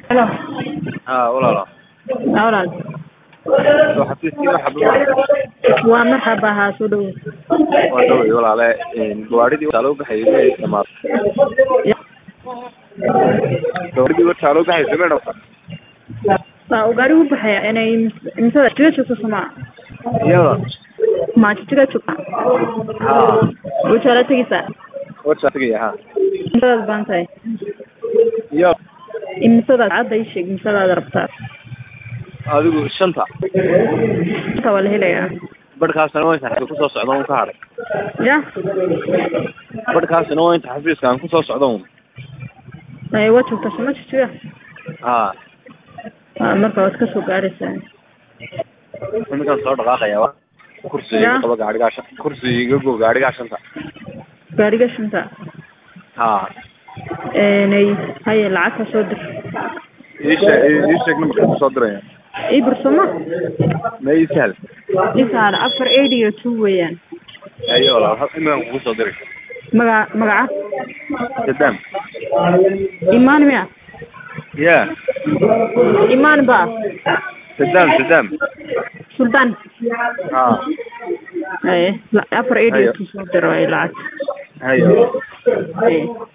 Halo. haa walaalo Haa walaal. soo xafiiskii waxa buu Waa marxaba haa soo dhawow. waa dhowey walaale gawaadhidii wataa loo baxayay way dhamaatay Ya. gawaadhidii wataa loo baxayay may dhamaatay Waa uu gaari u baxaya inay imsada jiga joogto Soomaa. iyada Ma jiga joogta. haa Uu jala tagisa. warsaa tegaya haa Imsada baan tahay. iyo Imsada cadda ii sheeg imsada rabtaa. adigu shanta Inta waa la helayaa. badhkaasna waa inta xafiiska kusoo socda un ka hadhay Ya. badhkaasna waa inta xafiiska aan kusoo socda un Ay waa joogta Soomaa jiga. haa Waa marka waad ka soo gaaraysaa. iminkaan soo dhaqaaqaya wa kursiga Ya. qaba gaadhigaa shan kursiga iga go gaadhigaa shanta Gaariga shanta. haa Inay haye lacag ka soo dir. ii sheeg ii sheeg numbarka kusoo diraya Ii bir Soomaa. ma ii sahal Isaar afar eighty iyo two weeyaan. ayo walaal iminkaan kugu soo diray Maga magaca sadam Imaan miya? ya Imaan ba? sadam sadam Sultan. haa Ay, la- afar eighty iyo Hayo. two soo diro ay lacag. hayo Ay.